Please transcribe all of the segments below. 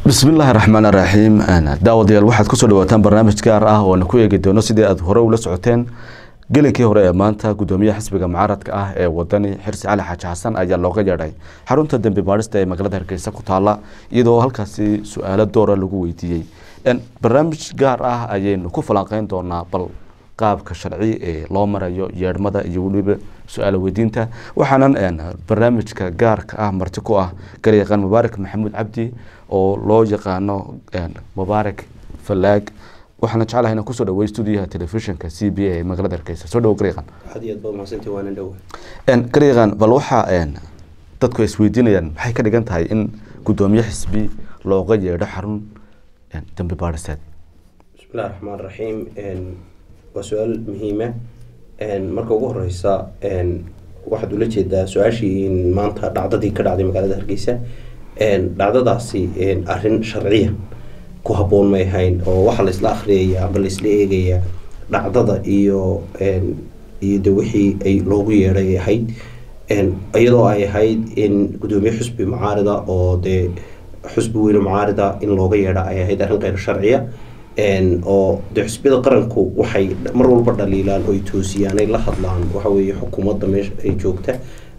bismillaahi raxmaan raxiim daawadayaal waxaad kusoo dhawaataan barnaamij gaar ah oo na ku eegi doono sidii aad hore ula socoteen gelinkii hore ee maanta gudoomiyaha xisbiga mucaaradka ah ee wadani xirsi cali xaaji xasan ayaa looga yeedhay xarunta dembi baadhista ee magaalada hargeysa ku taala iyadoo halkaasi su-aalo doora lagu weydiiyey barnaamij gaar ah ayaynu ku falanqeyn doonaa bal qaabka sharci ee loo marayo yeedhmada iyo weliba su-aalo weydiinta waxaanan barnaamijka gaarka ah marti ku ah garyaqaan mubaarak maxamuud cabdi oo loo yaqaano mubaarak falaag waxaana jeclahay inaan kusoo dhawey stuudiyaha telefishinka c b a ee magaalada hargeysa soo dhawo garyaqaan aad iyo aad baad mahadsantahay waana dhow garyaqaan bal waxaa dadku ay isweydiinayaan maxay ka dhigan tahay in gudoomiye xisbi looga yeedho xarun dembi baadhiseed bismillahi raxmaan raxiim waa su-aal muhiima marka ugu horeysa waxaad ula jeedaa su-aashii maanta dhacdadii ka dhacday magaalada hargeysa dhacdadaasi arin sharciya ku haboon may ahayn oo waxaa laisla akhriyaya amba laisla eegaya dhacdada iyo iyo de wixii ay loogu yeedhay ay ahayd iyadoo ay ahayd in gudoomiye xusbi mucaarida oo dee xusbi weyne mucaarida in looga yeedha ay ahayd arrin kheyr sharciya oo de xusbiyada qaranku waxay mar walba dhaliilaan oy toosiyaan ay la hadlaan waxa weeye xukuumadda meesha ay joogta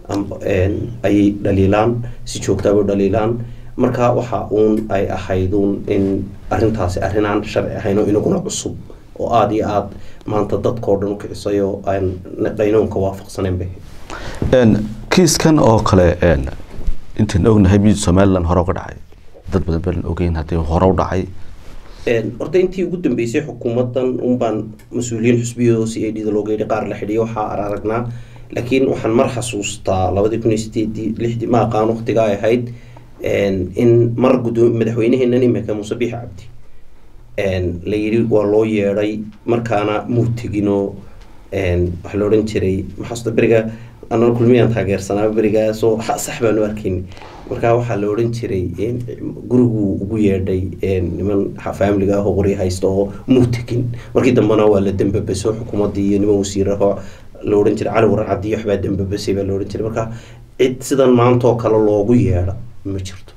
ayay dhaliilaan si joogtaaba dhaliilaan marka waxa uun ay ahayd uun in arrintaasi arrinaan sharci ahayn oo inaguna cusub oo aada iyo aada maanta dadkao dhan u kicisay oo aan qaynoonka waafaqsanayn bay kiiskan oo kale intaan ognahay mid somalilan hore uga dhacay dad badan balan ogeyn haddii hore u dhacay horta intii ugu dambeysay xukuumadan unbaan mas-uuliyiin xusbiyadoo c a d da looga yidhi qaar la xidhiyo waxaa ar aragnaa laakiin waxaan mar xasuustaa labadii kun iyo sideedii lixdii ma aqaan waqtiga ay ahayd in mar gudo madaxweyneheenan imika muuse biix cabdi la yidhi waa loo yeedhay markaana muu teginoo waxaa la odhan jiray maxaasta beriga anaa kulmiyaan taageersanaa berigaasoo sax baan u arkayn markaa waxaa la odhan jiray guriguu ugu yeedhay niman faamiliga ah oo qorya haysta oo muu tegin markii dambena waa la dambabaso xukuumaddii iyo niman wasiiraho la odhan jiray cali waran cabdi waxbaa dambabasay baa la odhan jiray marka cid sidan maantaoo kale loogu yeedha ma jirto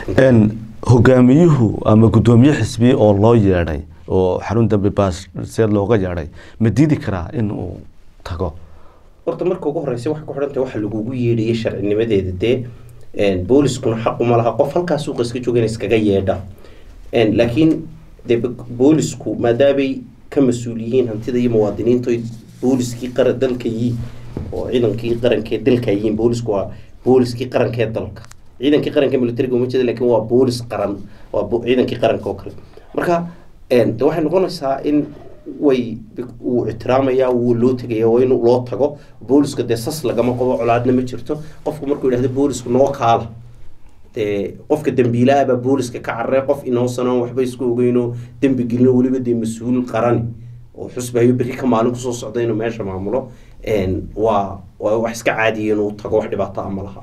hogaamiyuhu ama gudoomiye xisbi oo loo yeedhay oo xarun dambi baasseed looga yeedhay ma diidi karaa in uu tago horta marka ugu horeysa waxay ku xidhantahay waxa lagugu yeedhayay sharcinimadeeda dee booliskuna xaquma laha qof halkaa suuqa iska jooga in iskaga yeedha laakiin de boolisku maadaamay ka mas-uul yihiin hantida iyo muwaadiniinta booliskii qara dalka yihiin oo ciidankii qarankee dalka yihiin boolisku waa booliskii qarankee dalka ciidankii qaranka militariga uma jeeda lakin waa boolis qaran waa ciidankii qaranka oo kale marka de waxay noqonaysaa in way wuu ictiraamaya wuu loo tegaya waa in loo tago booliska dee sas lagama qabo colaadna ma jirto qofku markuu yidhahdo boolisku noo kaala dee qofka dambiilaabaa booliska ka carare qof inoosanoo waxba isku ogeyno dembi gelino weliba dee mas-uul qarani oo xusbahayo berri ka maalin kusoo socda inuu meesha maamulo waa waa wax iska caadiya inuu tago wax dhibaato a ma laha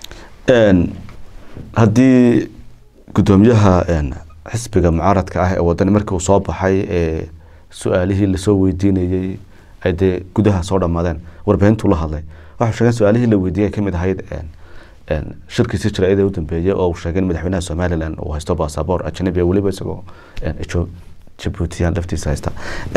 haddii gudoomiyaha xisbiga mucaaradka ah ee wadani markii uu soo baxay ee su-aalihii lasoo weydiinayey ay dee gudaha soo dhammaadeen warbaahintuu la hadlay waxau sheegeen su-aalihii la weydiiyay kamid ahayd shirkiisii jaraa'id ee u dambeeyey oo uu sheegay in madaxweynaha somalilan uu haysto basaboor ajnabi weliba isagoo jabuutiyan laftiisa haysta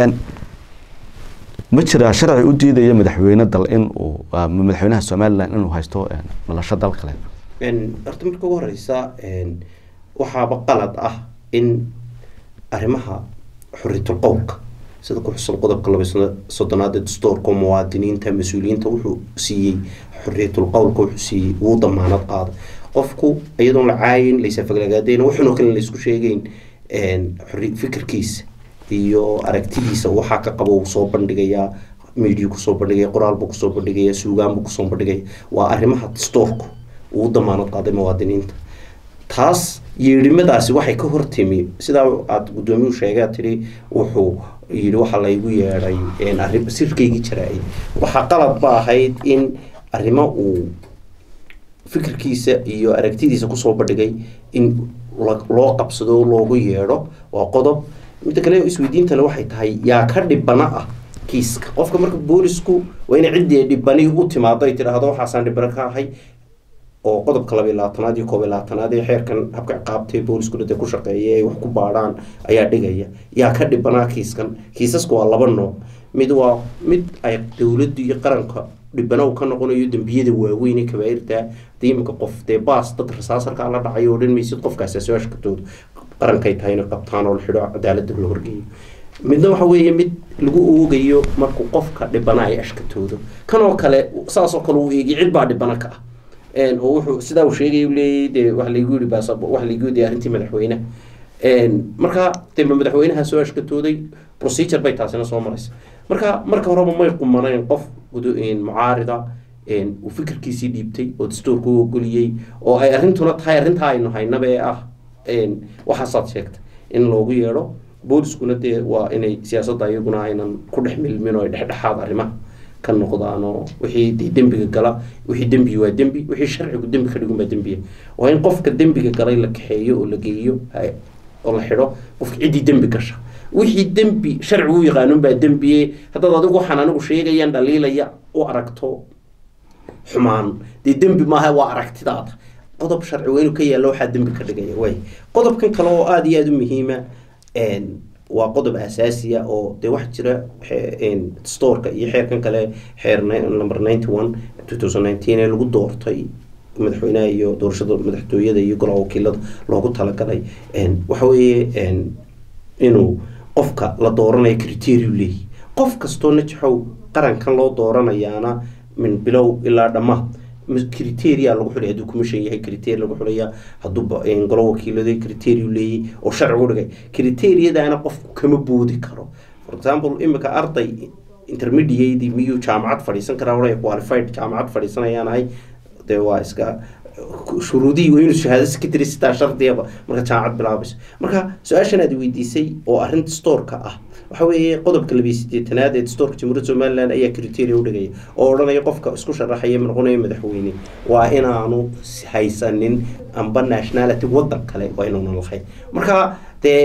ma jiraa sharci u diidaya madaxweyne dal in uu madaxweynaha somalilan inuu haysto dhalasho dal kale horta marka ugu horeysa waxaaba qalad ah in arrimaha xuritul qowlka sida ku xusan qodobka laba soddonaad ee dastoorka muwaadiniinta mas-uuliyiinta wuxuu siiyey xuriyatul qowlka wuxuu siiyey wuu damaanad qaada qofku iyadoon la caayin laysafaglaagaadayn waxunoo kale laysku sheegeyn fikirkiisa iyo aragtidiisa waxaa ka qabo uu soo bandhigayaa media kusoo bandhigaya qoraalbuu kusoo bandhigaya suugaanbuu kusoo bandhigaya waa arrimaha dastoorku uu damaanad qaaday muwaadiniinta taas yeedhimadaasi waxay ka hortimi sidaa aada gudoomiyuu sheegaa tiri wuxuu yidhi waxaa laygu yeedhay sirkaygii jaraa-id waxaa qalad ba ahayd in arrimo uu fikirkiisa iyo aragtidiisa kusoo bandhigay in loo qabsado loogu yeedho waa qodob midda kale isweydiintale waxay tahay yaa ka dhibana ah kiiska qofka marka boolisku waa inay ciddii dhibani u timaado ay tidhaahdo waxaasaan dhibano ka ahay oo qodobka labayo labaatanaad iyo koob iyo labaatanaad ee xeerkan habka ciqaabtay booliskuna dee ku shaqeeya ay wax ku baadhaan ayaa dhigaya yaa ka dhibanaa kiiskan kiisasku waa laba nooc mid waa mid ay dowladdu iyo qaranka dhibana uu ka noqonayo dembiyada waaweyn ee kabaairta dee iminka qof dee baas dad rasaasarkaa la dhacayo oo dhan maysid qofkaasi soo ashkatoodo qarankay tahay inay qabtaan oo la xidho cadaaladda la horgeeyo midna waxa weeye mid lagu oogayo markuu qofka dhibana ay ashkatoodo kanoo kale saasoo kale uu eegay cid baa dhibana ka ah oo wuxuu sidaa uu sheegay u leeyay dee wax laygu yidhi baas wax laygu yidhi arrintii madaxweynaha marka dee madaxweynaha soo ashkatooday procedure bay taasina soo maraysa marka marka horeba may qumanayn qof mucaarida uu fikirkiisii dhiibtay oo dastuurka u ogoliyey oo ay arrintuna tahay arrintaa aynu haynaba ee ah waxaasaad sheegtay in loogu yeedho booliskuna dee waa inay siyaasadda iyaguna aynan ku dhex milmin oo ay dhexdhexaad arrimaha ka noqdaan oo wixii dee dembiga gala wixii dembi waa dembi wixii sharcigu dembi ka dhigun baa dembiya waa in qofka dembiga galay la kaxeeyo oo la geeyo oo la xidho qofka ciddii dembi gasha wixii dembi sharcigu u yaqaanun baa dembiye haddaad adigu waxaan anigu sheegayaan dhaliilaya u aragto xumaan dee dembi maaha waa aragtidaada qodob sharci waa inuu ka yaalla waxaa dembi ka dhigaya way qodobkan kale oo aada iyo aada u muhiima waa qodob asaasiya oo dee wax jira storeka iyo xeerkan kale xeer number ninety one two thousand nineteen ee lagu doortay madaxweynaha iyo doorashada madaxtooyada iyo golaha wakiilada loogu talagalay waxa weeye inuu qofka la dooranayo criteria leeyahy qof kastoo najaxow qarankan loo dooranayaana min bilow ilaa dhammaad criteria lagu xulay hadduu commission yahay criteria lagu xulaya hadduu golo wakiilada criteria leeyay oo sharcigu dhigay criteriadana qofku kama boodi karo for example imika arday intermediate miyuu jaamacad fadhiisan karaa hore qualified jaamacad fadhiisanayaan ahay dee waa iska shuruudihii waa inuu shahaado secretary sitaa shardiyaba marka jaamacad bilaabayso marka su-aashan aad weydiisay oo arrinta storeka ah waxa weeye qodobka labiyo sideetanaad ee dastuurka jamhuuriyadda somaliland ayaa criteria u dhigaya oo odhanaya qofka isku sharaxaya noqonaya madaxweyne waa inaanu haysanin amba nationality waddan kale waa inaanu lahayn marka dee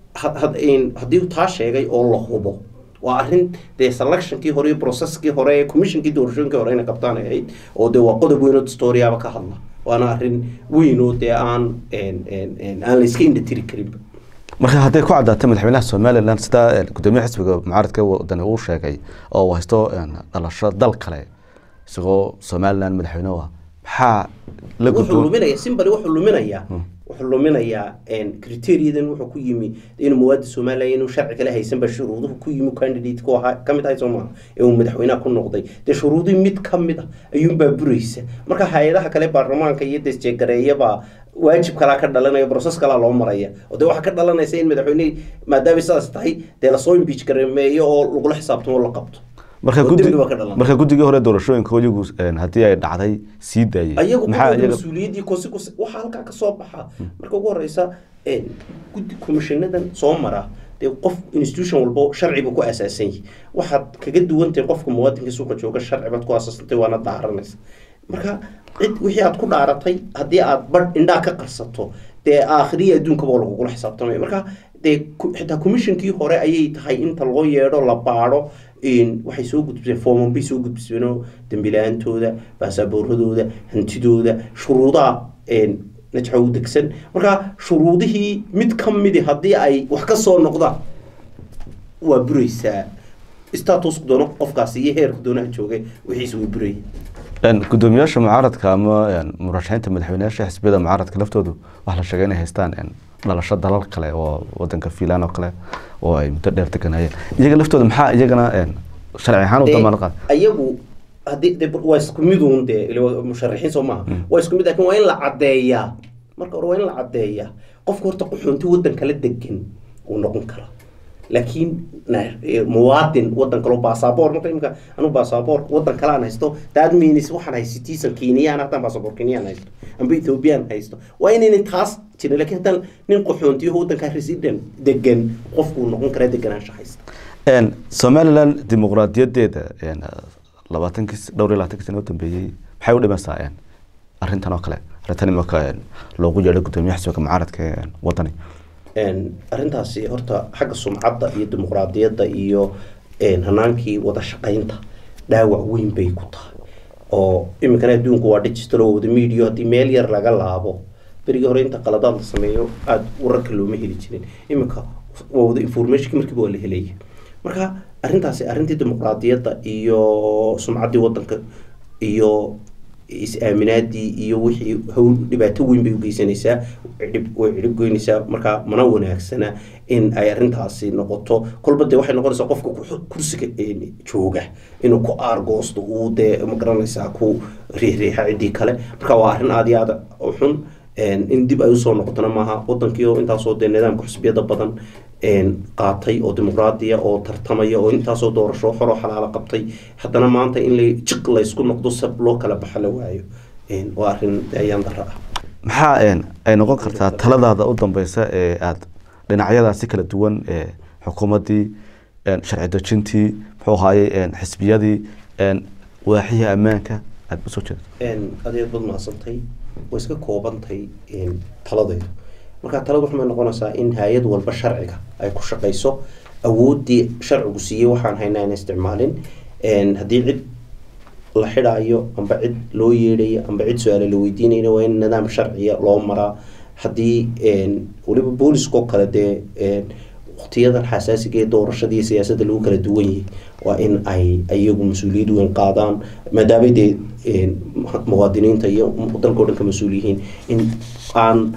haddii taa sheegay oo la hubo waa arrin dee selectionkii hore iyo processkii hore ee commissionkii doorashooyinkii hore inay qabtaan ay ahayd oo dee waa qodob weyn oo dastooriyaaba ka hadla waana arrin weyn oo dee aan aan la iska indhatiri karinba marka hadday ku caddaatay madaxweynaha somalilan sidaa gudoomiyaha xisbiga mucaaradka wadani uu sheegay oo uu haysto dhalasho dal kale isagoo somalilan madaxweyne ah maxaa la wuxuu luminaya simbali wuxuu luminayaa wuxuu luminayaa criteriadan wuxuu ku yimi inuu muwaadi somalilan inuu sharci kale haysanba shuruuduhu ku yimi candidate ku ahaa kamid ahay soo maaha ee uu madaxweynaha ku noqday dee shuruudihii mid kamid ah ayuunbaa buraysa marka hay-adaha kale baarlamaanka iyo desjegareeyabaa waajib kalaa ka dhalanaya broses kalaa loo maraya oo dee waxaa ka dhalanaysa in madaxweyne maadaama sidaas tahay dee lasoo imbiij gareemeeyo oo lagula xisaabtamo oo la qabto marka marka guddigii hore doorashooyinka iyagu haddii ay dhacday sii daayay ayagu mas-uuliyaddii consequence waxaa halkaa ka soo baxa marka ugu horeysa guddi commissionadan soo mara dee qof institution walbo sharci buu ku asaasan yahay waxaad kaga duwantahay qofka muwaadinka suuqa jooga sharci baad ku asaasantay waana daaranaysa marka cid wixii aad ku dhaaratay haddii aad badh indhaa ka qarsato dee aakhiriya adduunkaba oo lagugula xisaabtamaya marka dee xitaa commissionkii hore ayay tahay inta loo yeedho la baadho waxay soo gudbiseen foomam bay soo gudbiseenoo dembilaantooda baasabooradooda hantidooda shuruudaha najxa u degsan marka shuruudihii mid ka midi haddii ay wax ka soo noqdaan waa buraysaa statusku doono qofkaasi iyo heerku doonaha joogay wixiis way burayeen gudoomiyaasha mucaaradka ama murashaxiinta madaxweyneyaasha xisbiyada mucaaradka laftoodu waxaa la sheegay inay haystaan dhalasho dalal kale oo wadanka fiinland oo kale oo ay muddo dheer deganayeen iyaga laftooda maxaa iyagana sharci ahaan u damaanad qaad ayagu haddii de waa isku miduun dee musharaxiin soo maaha waa isku mid laakiin waa in la caddeeyaa marka hore waa in la caddeeyaa qofka horta qaxoonti waddan kala degan uu noqon karaa laakiin muwaadin wadan kalo basaboor marka imika anu basaboor wadan kale aan haysto that means waxaan hay citizen kenyaan haddaan basaboor kenyaan haysto amba ethiopian haysto waa inaynan taas jirin lakin haddaan nin qaxoontiyo wadankaa resident degan qofkuu noqon karaa deganaansha haysta somaliland dimuqraadiyadeeda labaatankii dhowr iyo labatankii sano u dambeeyey maxay u dhimaysaa arrintan oo kale arrintan imika loogu yeedho gudoomiyaha xisbiga mucaaradka wadani arrintaasi horta xagga sumcadda iyo dimuqraadiyadda iyo hanaankii wada shaqaynta dhaawac weyn bay ku tahay oo iminkana adduunku waa digital oo wada media haddii meel yar laga laabo berigii hore inta qaladaad la sameeyo aada wararka looma heli jirin iminka waa wada informationki markiiba waa la helaya marka arrintaasi arrintii dimuqraadiyadda iyo sumcaddii waddanka iyo is-aaminaadii iyo wixii hawl dhibaato weyn bay ugeysanaysaa cidhib way cidhib goynaysaa markaa mana wanaagsana in ay arrintaasi noqoto kolba dee waxay noqonaysaa qofka ku- kursiga een, jooga inuu ku aargoosto uu dee magaranaysaa ku riixriixa ciddii kale marka waa arrin aada iyo aada u xun een, in dib ay usoo noqotona maaha wadankii oo intaasoo dee nidaamka xusbiyada badan een, qaatay oo dimuqraadiya oo tartamaya oo intaasoo doorasho xoroo xalaalo qabtay haddana maanta in la jiq laysku noqdo sab loo kala baxa la waayo een, waa arrin dee ayaan dara ah maxaa een, ay noqon kartaa taladaada u dambeysa ee aada dhinacyadaasi kala duwan ee xukuumaddii een, sharci dejintii muxuu ahaayey een, xisbiyadii een, waaxihii ammaanka aada usoo jeedo een, adeed bad mahadsantay way iska koobantay een, taladaydu marka taladu waxay noqonaysaa in hay-ad walba sharciga ay ku shaqayso awooddii sharcigu siiyey waxaan haynaa in isticmaalin een, haddii cid la xidhaayo amba cid loo yeedhayo amba cid su-aale la weydiinayna waa in nidaam sharciya loo maraa haddii een, weliba booliskoo kale dee een, waqtiyadan xasaasiga ee doorashada iyo siyaasadda lagu kala duwan yahay waa in ay iyagu mas-uuliyad weyn qaadaan maadaamay dee een, muwaadiniinta iyo dalka o dhan ka mas-uul yihiin in aan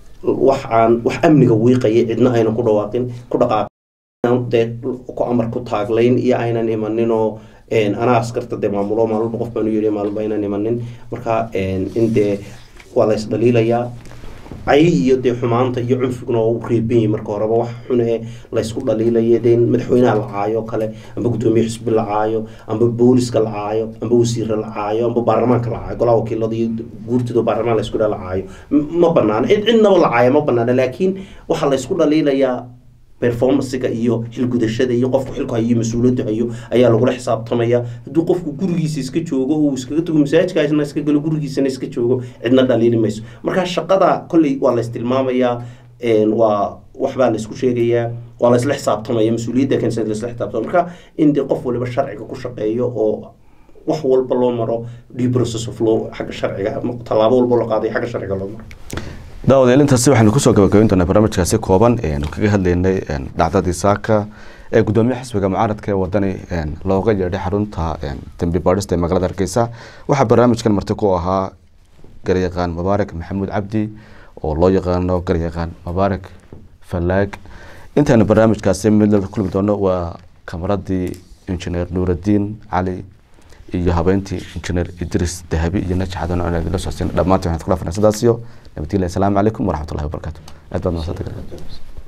wax aan wax amniga wiiqaya cidna aynan ku dhawaaqin ku dhaqaaqin dee ku amar ku taaglayn iyo aynan imaninoo een, anaa askarta dee maamulo maalmalba qof baan u yeedhay maalmalba aynan imanin marka een, in dee waa la isdhaliilayaa cay iyo dee xumaanta iyo cunfiguna waa u reeban yahay marka horeba wax xun ee laysku dhaliilaya dee in madaxweynaha la caayo oo kale amba guddoomiye xisbi la caayo amba booliska la caayo amba wasiira la caayo amba baarlamaanka la caayo golaha wakiilada iyo guurtida baarlamaan laysku dha la caayo M- ma banaana cid cidnaba la caayo ma banaana laakiin waxaa laysku dhaliilayaa performancega iyo xilgudashada iyo qofku xilku hayo iyo mas-uuliyaddu hayo ayaa lagula xisaabtamaya hadduu qofku gurigiisa iska joogo uu iskaga tago masaajidkaasna iska galo gurigiisana iska joogo cidna dhaliili mayso marka shaqada kolley waa la istilmaamayaa een, waa waxbaa la isku sheegayaa waa la isla xisaabtamaya mas-uuliyadda keensan la isla xisaabtamaya marka in dee qof waliba sharciga ku shaqeeyo oo wax walba loo maro due process of law xagga sharciga tallaabo walba la qaaday xagga sharciga loo maro daawadayaal intaasi waxaynu kusoo gabagabayn doonaa barnaamijkaasi kooban eanu kaga hadlaynay een, dhacdadii saaka ee gudoomiyaha xisbiga mucaaradka ee wadani een, looga yeedhay xarunta een, dembi baadhista ee magaalada hargeysa waxaa barnaamijkan marti ku ahaa garyaqaan mubaarak maxamuud cabdi oo loo yaqaano garyaqaan mubaarak falaag intaanu barnaamijkaasi mid la kulmi doono waa kamaradii injineer nuuraddiin cali iyo habeentii injineer idris dahabi iyo naji xadan oo la socodsiin dhammaantiin waxaan ku dhaafnaa sidaas iyo nabadgelya asalaamu calaykum waraxmatullahi wabarakaatu aad baad mahadsantahay